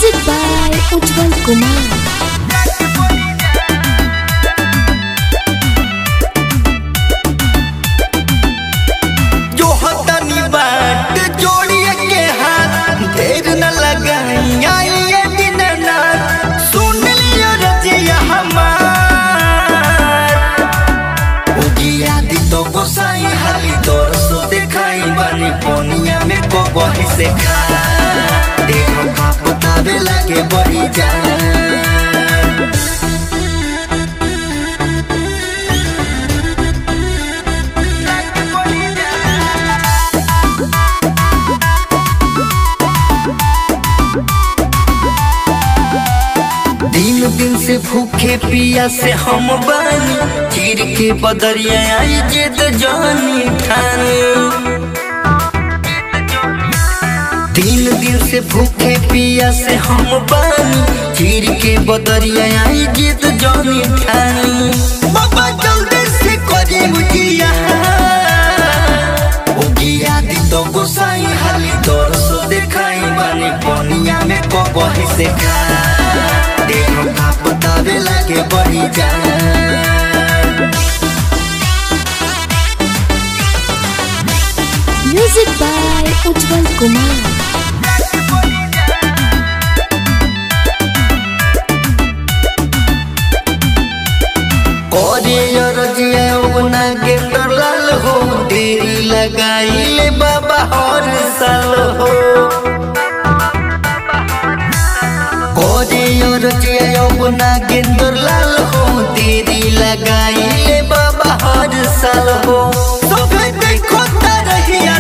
Music by Ujjwal Kumar. जो हतनी बाट जोड़िए के हाथ देर न लगाई आई ये दिन रात सुन लियो रजिया हमार उगिया दी तो गोसाई हाली दौर सो दिखाई बानी पोनिया में को बही से खा देखो का बतावे लगे बड़ी जान दिन दिन से भूखे पिया से हम बानी चीर के बदरिया आई जिद जानी ठानी दिन दिन से भूखे पिया से हम बानी चीर के बदरिया आई जिद जानी ठानी बाबा जल्दी से करी मुझिया उगिया दी तो गोसाई हाली दौर सो दिखाई बानी पनिया में कबही से खा देखो का बतावे लगे बड़ी जान Music by Ujjwal Kumar. करे रजिया उना के तरल हो देरी लगाई ले बाबा हर साल हो करे रजिया उना के तरल हो देरी लगाई ले बाबा हर साल हो सब देखो तरहिया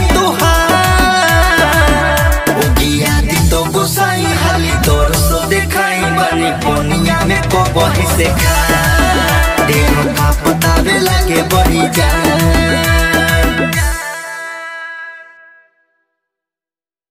तुहार उगिया दी तो गोसाई हाली दौर सो दिखाई बानी पोनिया में को बही से खा देखो का बतावे लगे बड़ी जान